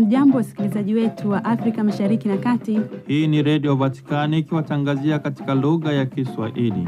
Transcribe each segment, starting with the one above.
Hamjambo, wasikilizaji wetu wa Afrika Mashariki na Kati. Hii ni Redio Vatikani ikiwatangazia katika lugha ya Kiswahili.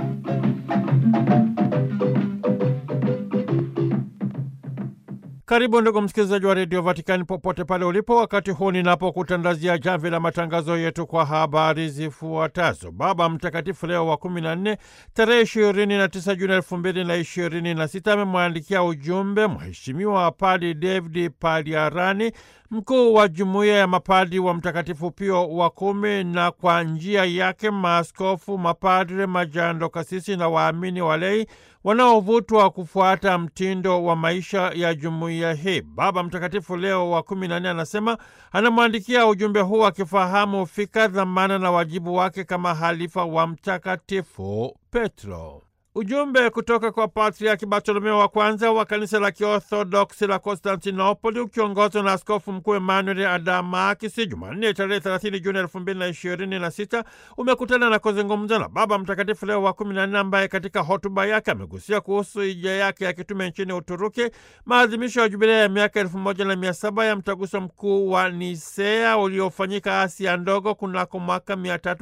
Karibu ndugu msikilizaji wa redio Vatikani popote pale ulipo, wakati huu ninapokutandazia jamvi la matangazo yetu kwa habari zifuatazo. Baba Mtakatifu Leo wa kumi na nne tarehe ishirini na tisa Juni elfu mbili na ishirini na sita amemwandikia ujumbe Mheshimiwa Padi David Paliarani, mkuu wa jumuiya ya mapadi wa Mtakatifu Pio wa kumi, na kwa njia yake maaskofu, mapadre, majando, kasisi na waamini walei wanaovutwa kufuata mtindo wa maisha ya jumuiya hii. Baba Mtakatifu Leo wa kumi na nne anasema anamwandikia ujumbe huu akifahamu fika, dhamana na wajibu wake kama halifa wa Mtakatifu Petro. Ujumbe kutoka kwa Patriaki Bartolomeo wa kwanza wa kanisa la Kiorthodoksi la Konstantinopoli ukiongozwa na Askofu Mkuu Emmanuel Adamakisi Jumanne tarehe 30 Juni 2026 umekutana na kuzungumza na Baba Mtakatifu Leo wa 14 ambaye katika hotuba yake amegusia kuhusu hija yake ya kitume nchini Uturuki, maadhimisho ya jubilea ya miaka 1700 ya mtaguso mkuu wa Nisea uliofanyika Asia ndogo kunako mwaka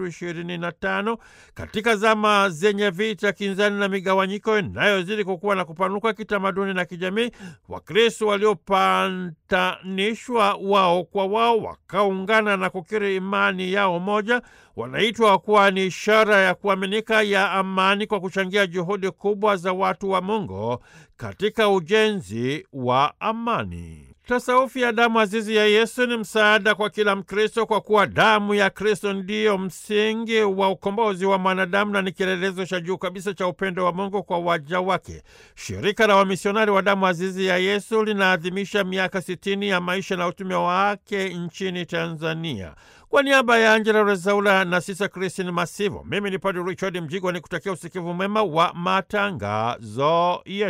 325 katika zama zenye vita kinzani na migawanyiko inayozidi kukuwa na kupanuka kitamaduni na kijamii. Wakristo waliopantanishwa wao kwa wao wakaungana na kukiri imani yao moja, wanaitwa kuwa ni ishara ya kuaminika ya amani kwa kuchangia juhudi kubwa za watu wa Mungu katika ujenzi wa amani. Tasaufi ya damu azizi ya Yesu ni msaada kwa kila Mkristo kwa kuwa damu ya Kristo ndiyo msingi wa ukombozi wa mwanadamu na ni kielelezo cha juu kabisa cha upendo wa Mungu kwa waja wake. Shirika la Wamisionari wa Damu Azizi ya Yesu linaadhimisha miaka sitini ya maisha na utume wake nchini Tanzania. Kwa niaba ya Angela Rezaula na Sisa Kristin Masivo, mimi ni Padre Richard Mjigwa ni kutakia usikivu mwema wa matangazo yetu.